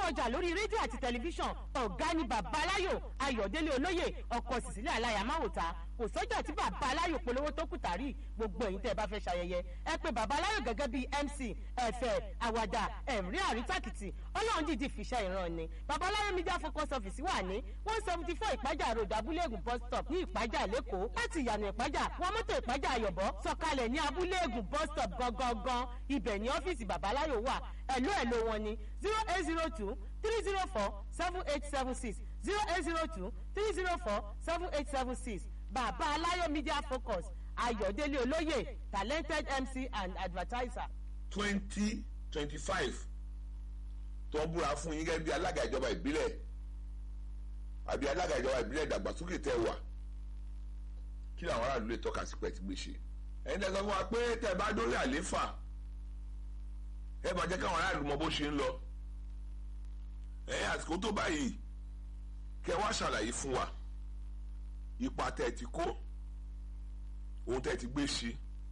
ọjà lórí rédíò àti tẹlifíṣàn ọ̀gá ni bàbá aláyò ayọ̀délé olóyè ọkọ̀ sísílẹ̀ aláyàmáwòta kò sọ́jà tí bàbá aláyò polówó tó kù tàrí gbogbo ẹ̀yin tẹ́ ẹ bá fẹ́ ṣayẹyẹ ẹ pé bàbá aláyò gẹ́gẹ́ bíi mc ẹ̀fẹ̀ àwàdà ẹ̀rí àrítàkìtì ọlọ́run dìdí fìṣẹ́ ìran ni bàbá aláyò media focus office wà ní one seventy four ìpájà road abúlé-ègùn bus stop ní ìpájà lẹ́kọ̀ọ́ láti ìyànà ìpájà wọn mọ́tò ìpájà àyọ̀bọ̀ sọ̀kalẹ̀ ní abúlé-ègùn bus stop gangan ibẹ̀ ní ọ́fíìsì bàbá aláyò wà ẹ̀ló ẹ̀ló wọn ni zero eight zero two three zero four seven eight seven six zero eight zero two three zero four seven eight seven six bàbá aláyọ̀ media focus ayọ̀délé olóyè talented mc and advertiser. twenty twenty five tó ń búra fún yín gẹ́gẹ́ bí alága ìjọba ìbílẹ̀ àbí alága ìjọba ìbílẹ̀ ìdàgbàsókè tẹ́ wà kí làwọn aráàlú lè tọ́ka sí pẹ́ ti gbé ṣe ẹ̀yin tẹ́ sọ fún wa pé tẹ́ bá dórí àléfà ẹ máa jẹ́ káwọn aráàlú mọ bó ṣe ń lọ ẹ̀yin àsìkò tó báyìí kẹ́ wá ṣàlàyé fún wa ipa tẹ́ ti kó ohun tẹ́ ti gbé ṣe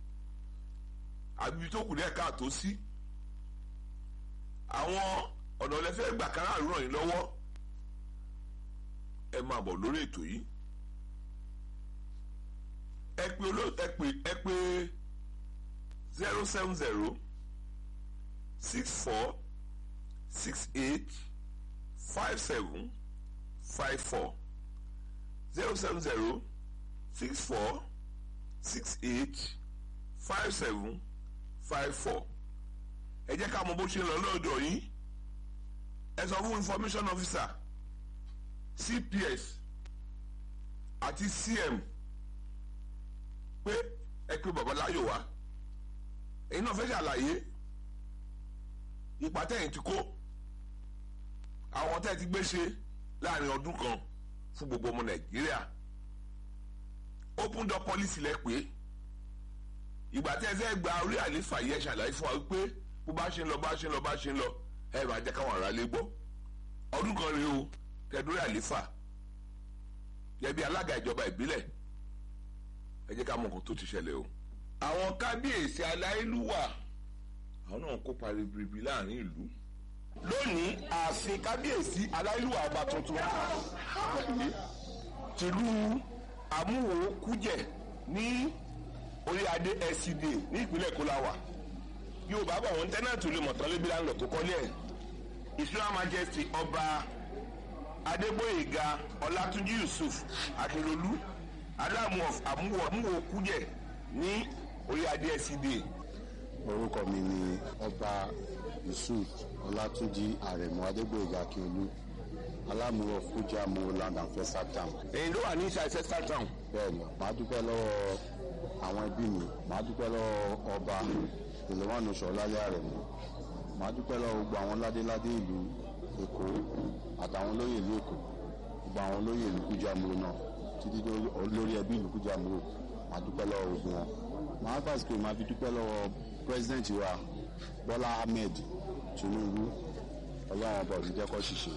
àbí tó kù díẹ̀ káàtó sí àwọn ọ̀nà ọ̀lẹ́fẹ́ gbà kára ràn yín lọ́wọ́ ẹ máa bọ̀ lórí ètò yìí ẹ pè olóò ẹ pè ẹ pè zero seven zero six four six eight five seven five four zero seven zero six four six eight five seven five four ẹ jẹ́ ká mọ bó ṣe ń lọ lọ́dọ̀ yín ẹ sọ fún information officer cps àti cm pé ẹ pé babaláyò wá èyí náà fẹ́ ṣàlàyé ipa tẹ̀yìn ti kó àwọn tẹ́ ti gbé ṣe láàrin ọdún kan fún gbogbo ọmọ nàìjíríà open door policy lẹ pé ìgbà tẹ́ ẹ fẹ́ gba orí àlefa yẹ ṣàlàyé fún wa wípé bó bá ṣe ń lọ bá ṣe ń lọ bá ṣe ń lọ ẹ máa jẹ́ káwọn ará lé gbọ́ ọdún kan rèé o tẹ́dúrí àlefa yẹ bí alága ìjọba ìbílẹ̀ ẹ jẹ́ ká mọ nǹkan tó ti ṣẹlẹ̀ o. àwọn kábíyèsí aláìlúwà àwọn náà kópa ribiribi láàrin ìlú. lónìí ààfin kábíyèsí aláìlúwà ọba tuntun tìlú amúwò kújẹ ní orí adé scd ní ìpínlẹ̀ kóláwà yorùbá bọ̀ wọ́n tẹ́nàtì olè mọ̀tán lébi láńlọ tó kọ́lé ẹ̀ israel majesty ọba adégbòyèga ọlátúnjí yusuf akérolú aláàmú àmúwò àmúwò kújẹ ní orí adé scd. orúkọ mi ni ọba yusuf ọlátúnjí àrẹ̀mọ adégbòyèga akérolú alámúwò fújì àmúwò land and festival town. èyí ló wà ní ìṣe ancestral town. bẹ́ẹ̀ni màá dúpẹ́ lọ́wọ́ àwọn ẹbí mi màá dúpẹ́ lọ́wọ́ ọba ìlúwànú sọ̀lálẹ́ àrẹ̀mọ màá dúpẹ́ lọ́wọ́ gbogbo àwọn ládéládé ìlú èkó àtàwọn olóyè ìlú èkó gbogbo àwọn olóyè ìlú kújàmúrò náà títí lórí ẹbí ìlú kújàmúrò màá dúpẹ́ lọ́wọ́ gbogbo wọn màá fàṣikè màá fi dúpẹ́ lọ́wọ́ president wa bọ́lá ahmed tinubu ọlọ́run ọba òní jẹ́kọ́ ṣiṣẹ́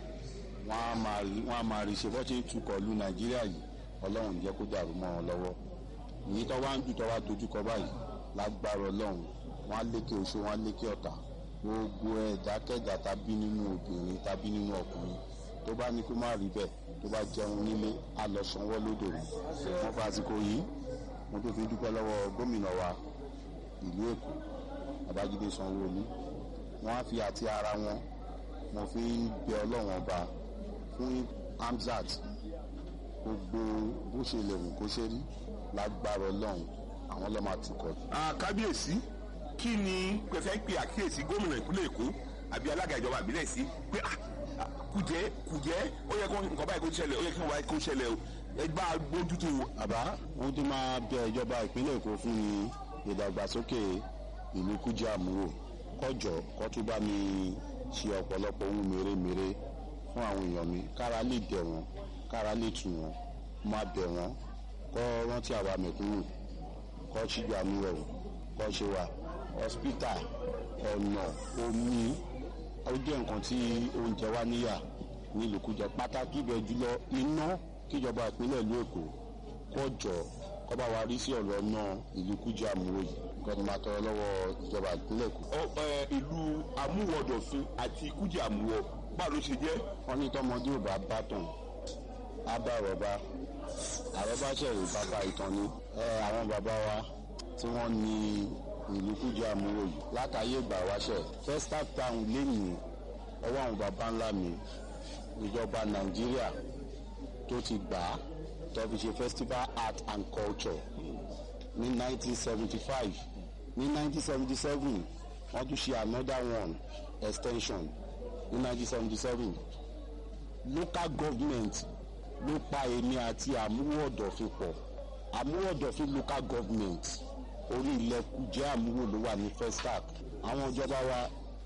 wọ́n á máa rí ṣe bọ́ ṣe ń tukọ̀ lu nàìjíríà yìí ọlọ́run jẹ́ kó dàrú mọ́ wọn lọ́wọ́ èyí tó wá ń jù tó wá dojúkọ báyìí lágbára ọlọ́run wọ́n á lékè oṣù wọ́n á lékè ọ̀tá gbogbo ẹ̀dákẹ́dà tàbí nínú obìnrin tàbí nínú ọkùnrin tó bá ní kó má rí bẹ́ẹ̀ tó bá jẹun nílé á lọ sanwó lódò rẹ̀ wọ́n fa àsìkò yìí mo tó fi dúpẹ́ lọ́wọ́ gómìnà wa ìlú èkó babájídé sanwó-olú wọ́n á fi àti ara wọn mo fi ń bẹ ọlọ́run ọba fún hamzat gbogbo bó ṣe lè wù kó ṣe rí lágbára ọlọ́run àwọn ọlọ́mọ àtúkọ̀. kábíyèsí kí ni pẹ̀fẹ́ pé àkíyèsí gómìnà ìpínlẹ̀ èkó àbí alága ìjọba ìbílẹ̀ sí pé kùjẹ́ kùjẹ́ ó yẹ kó nǹkan báyìí kó ṣẹlẹ̀ ó yẹ kí nǹkan báyìí kó ṣẹlẹ̀ o ẹgbà gbójútó. àbá ohun tó máa bẹ ìjọba ìpínlẹ̀ èkó fún ni ìdàgbàsókè ìlú kújẹ́ àmúrò kọjọ kó tún bá mi ṣe ọ̀pọ̀lọpọ̀ ohun mèremère fún àwọn èèyàn mi kára lè dẹ̀ wọ́n kára lè tù wọ́n máa bẹ̀ wọ́n kọ́ rántí àwa mẹ̀kúnnù kọ́ ṣíjú àmúrò kọ́ ṣe wà hospital ọ̀nà omi ó jẹ́ nǹkan tí oúnjẹ wa níyà nílùú kújẹ pàtàkì ibẹ̀ jùlọ iná kíjọba ìpínlẹ̀ ìlú èkó kọjọ kọ́ bá wa rí sí ọ̀rọ̀ náà ìlú kújẹ àmúrò yìí nǹkan tó máa tọrọ lọ́wọ́ ìjọba ìpínlẹ̀ èkó. Ọ- ẹ, ìlú amúwọ̀dọ̀fin àti kújì àmúwọ̀ báwo ló ṣe jẹ́ wọ́n ní tọmọdé ò bá bá tàn á bá àrọ́bá àrọ́bá ṣẹ̀rù bàbá ìtàn ni ẹ àwọn bàbá wa tí wọ́n ní ìlú kújẹ́ àmúrò yìí látàyè ìgbà wáṣẹ̀ festac town lẹ́yìn ọwọ́ àwọn bàbá ńlá mi ìjọba nàìjíríà tó ti gbà á tó fi ṣe festival art and culture ní 1975 ní 1977 wọ́n tún ṣe another one extension ní 1977 local government ló pa èmi àti àmúwò ọ̀dọ̀fin pọ̀ àmúwò ọ̀dọ̀fin local government orí ilẹ̀ kújẹ́ àmúwò ló wà ní festac àwọn ìjọba wa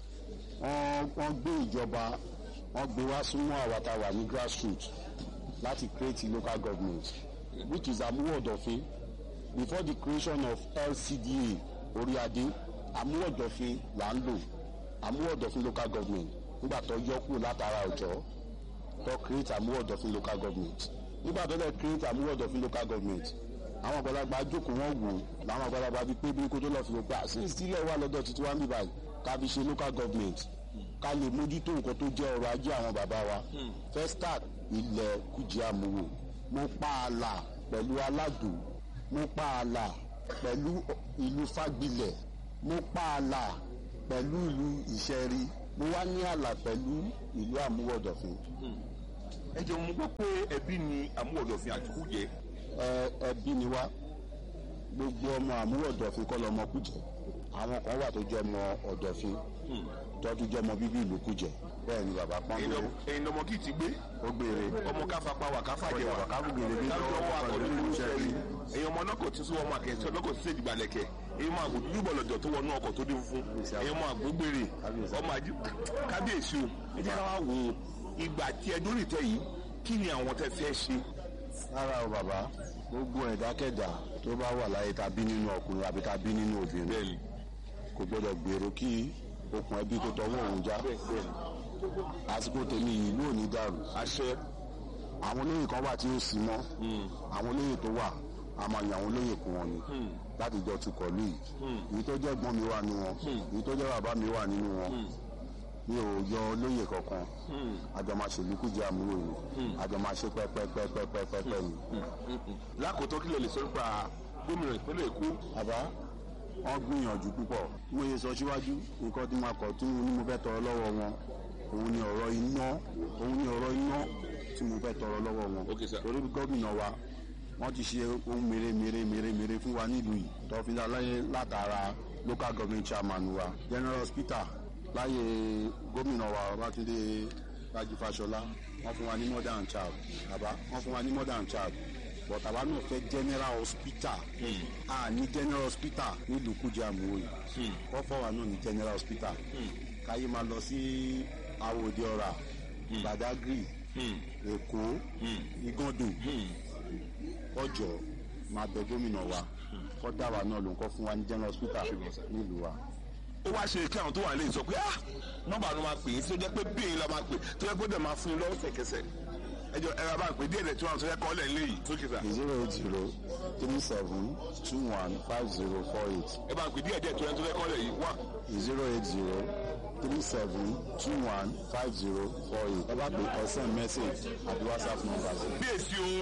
wọ́n wọ́n gbé ìjọba wọ́n gbé wá súnmọ́ àwa tá a wà ní grassroots láti create local government which is àmúwò ọ̀dọ̀fin before the creation of lcda orí adé àmúwò ọ̀dọ̀fin là ń lò àmúwò ọ̀dọ̀fin local government nígbà tó yọ kúrò látara ọ̀jọ́ tó create àmúwò ọ̀dọ̀fin local government nígbà tó lè create àmúwò ọ̀dọ̀fin local government àwọn àgbàlagbà jókòó wọn wò làwọn àgbàlagbà bíi pé bí kó tó lọ fi wò pé àṣì ìsílẹ̀ wà lọ́dọ̀ títí wá ń bí báyìí ká fi ṣe local government ká lè mójútó nǹkan tó jẹ́ ọrọ̀ ajé àwọn bàbá wa festac ilẹ̀ kùjì àmúwò mo pa àlà pẹ̀lú aládò mo pa àlà pẹ̀lú ìlú fagbilẹ̀ mo pa àlà pẹ̀lú ìlú ìṣẹ́rí mo wá ní àlà pẹ̀lú ìlú àmúwọ̀dọ̀fin ẹ jẹ́ mo gbọ́ pé ẹbí ni amúwọ̀dọ̀fin àti kújẹ́ ẹ ẹbí ni wá gbogbo ọmọ àmúwọ̀dọ̀fin kọ́ lọmọ kújẹ́ àwọn kan wà tó jẹ́ ọmọ ọ̀dọ̀fin tọ́jú jẹ́ ọmọ bíbí ìlú kújẹ́ bẹ́ẹ̀ ni bàbá pọ́n lé ẹ̀yin ọmọ kì í ti gbé ó gbére ọmọ káfa wà káfa jẹ wà Káfá gbére bí káfíńtì ọwọ́ lọ́wọ́ akọ̀dé ọkọ̀ ló ń lórí ṣẹ́rí iṣẹ́ ẹ̀yin ọmọ ọlọ́kọ̀ tí sún ọmọ akẹ́sí ọlọ́kọ̀ tí sèjì balẹ̀kẹ̀ ẹ̀yin ọmọ àgbò dúdú bọ̀lọ̀jọ̀ tó wọnú ọkọ̀ tó dé funfun ẹ̀yin ọmọ àgbò gbére Kábíyèsí. ọmọ àjí kábíyèsí o ẹ jẹ́ ká wá wo ìgbà tí ẹ dórí tẹ yìí kí ni àwọn tẹ fẹ́ ṣe rárá o bàbá gbogbo ẹ̀dákẹ́dà tó bá wà láyé tàbí nínú ọkùnrin àbí tàbí nínú obìnrin bẹ́ẹ̀ni kò gbọdọ̀ gbèrò kí okùn ẹbí tó tọwọ́ òun já àsìkò tèmi yìí ìlú ò ní dàrú àṣẹ àwọn olóyè kan wà tí ó sì mọ́ àwọn olóyè tó wà a máa yan àwọn olóyè kún wọn ni láti jọ tukọ̀ lù yìí èyí tó jẹ́ ẹ̀gbọ́n mi wà nínú wọn èyí tó jẹ́ bàbá mi wà nínú wọn mi ò yọ olóyè kankan àjọ máa ṣèlú kújẹ àmúlò yìí àjọ máa ṣe pẹ́pẹ́pẹ́pẹ́pẹ́ ni. lákòótọ́ kí lè lè sọ nípa gómìnà ìpínlẹ̀ èkó bàbá wọn gbìyànjú púpọ̀ mo yẹ sọ síwájú nǹkan tí mo kọ̀ tí mo ní mo fẹ́ tọrọ lọ́wọ́ wọn òun ni ọ̀rọ̀ iná òun ni ọ̀rọ̀ iná tí mo fẹ́ tọrọ lọ́wọ́ wọn Okay, sir. torí gómìnà wa wọ́n ti ṣe ohun mèrè mèrè mèrè mèrè fún wa nílùú yìí tọ́fíńdà láyé látara local government chairman wa general hospital láyé gómìnà wa Babátúndé Rájí Fáṣọlá wọ́n fún wa ní modern child bàbá wọ́n fún wa ní modern child but àwa náà fẹ́ general hospital a ní general hospital nílùú Kújẹ́ àmúwò yìí wọ́n fọ́ wa náà ní general hospital káyé máa lọ sí Àwòdì Ọ̀rà Badagry Èkó Igando ọjọ́ máa bẹ gómìnà wa kọ́ dá wa náà ló ń kọ́ fún wa ní general hospital nílùú wa. ó wá ṣe kí àwọn tó wà lè sọ pé ah nọ́mbà ló máa pè é tí ó jẹ́ pé bíyìn la máa pè tó jẹ́ pé ó dẹ̀ máa fún yín lọ́wọ́ sẹ̀kẹsẹ̀ ẹ jọ ẹ̀rọ bá ń pè díẹ̀ dẹ̀ tí wọ́n sọ yẹ kọ́ lẹ̀ léyìí tó kìsà zero eight zero three seven two one five zero four eight ẹ bá ń pè díẹ̀ díẹ̀ tí wọ́n sọ yẹ kọ́ lẹ̀ yìí wá zero eight zero three seven two one five zero four eight ẹ bá pè ẹ send message àti whatsapp number sí. bí èsì o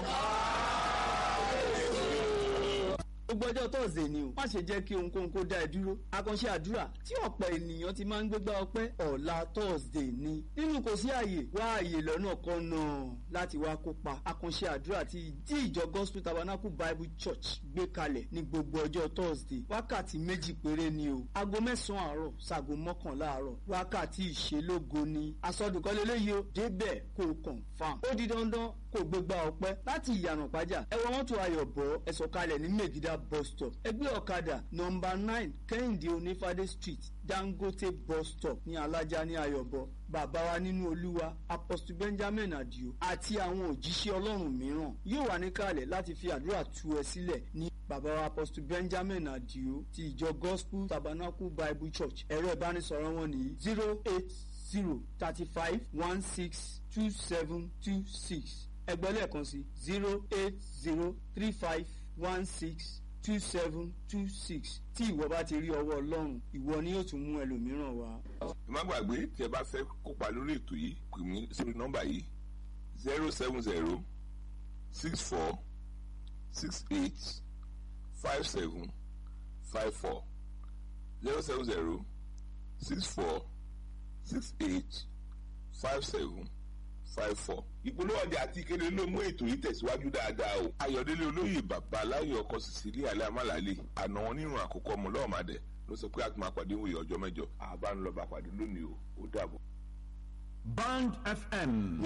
gbogbo ọjọ́ tọ́sídẹ̀ẹ́ ni o má ṣe jẹ́ kí ohunkóhun kó dá ẹ dúró àkànṣe àdúrà tí ọ̀pọ̀ ènìyàn ti máa ń gbégbá ọpẹ́ ọ̀la tọ́sídẹ̀ẹ́ ni nínú kò sí àyè wá àyè lọ́nà kan náà láti wá kópa àkànṣe àdúrà tí tí ìjọ gospel tabernacle bible church gbé kalẹ̀ ní gbogbo ọjọ́ tọ́sídẹ̀ẹ́ wákàtí méjì péré ni o aago mẹ́sàn-án àárọ̀ ṣaago mọ́kànlá àárọ̀ wákàtí ìṣelógo ni àsọdùkọ́ lélẹ́yìí o débẹ̀ kó o confam ó di dandan kó o gbégbá ọpẹ́ láti ìyànà pàjá ẹ wọ mọ́tò ayọ̀ bọ̀ ẹ sọ̀kalẹ̀ ní mẹ́gídà bus stop ẹgbẹ́ ọ̀kadà nọmba nine kẹ́hìndé onífàdé street dangote bus stop ní alájà ní ayọ̀bọ bàbá wa nínú olúwa apostle benjamin adio àti àwọn òjíṣẹ́ ọlọ́run mìíràn yóò wà níkàlẹ̀ láti fi àdúrà tú ẹ sílẹ̀ ní bàbá wa apostle benjamin adio ti ìjọ gospel tabernacle bible church ẹ̀rọ ìbánisọ̀rọ̀ wọn ní zero eight zero thirty five one six two seven two six ẹgbẹ́ lẹ́ẹ̀kan sí zero eight zero three five one six two seven two six tí ìwọ bá ti rí ọwọ́ ọlọ́run ìwọ ni yóò tún mú ẹlòmíràn wá. ẹ má gbàgbé tí ẹ bá fẹ́ kópa lórí ètò yìí pè mí sórí nọ́mbà yìí zero seven zero six four six eight five seven five four zero seven zero six four six eight five seven five four. ìpolówó ọjà àti ìkéde ló mú ètò yìí tẹ̀síwájú dáadáa o. ayọ̀délé olóyè bàbá aláyọ̀ ọkọ̀ sísílẹ̀ alẹ́ amálàálẹ̀ àná wọn nínú àkókò ọmọ lọ́ọ̀mádẹ ló sọ pé a tún máa pàdé wòye ọjọ́ mẹ́jọ àbá ń lọ bá pàdé lónìí o ó dàbọ̀. Band FM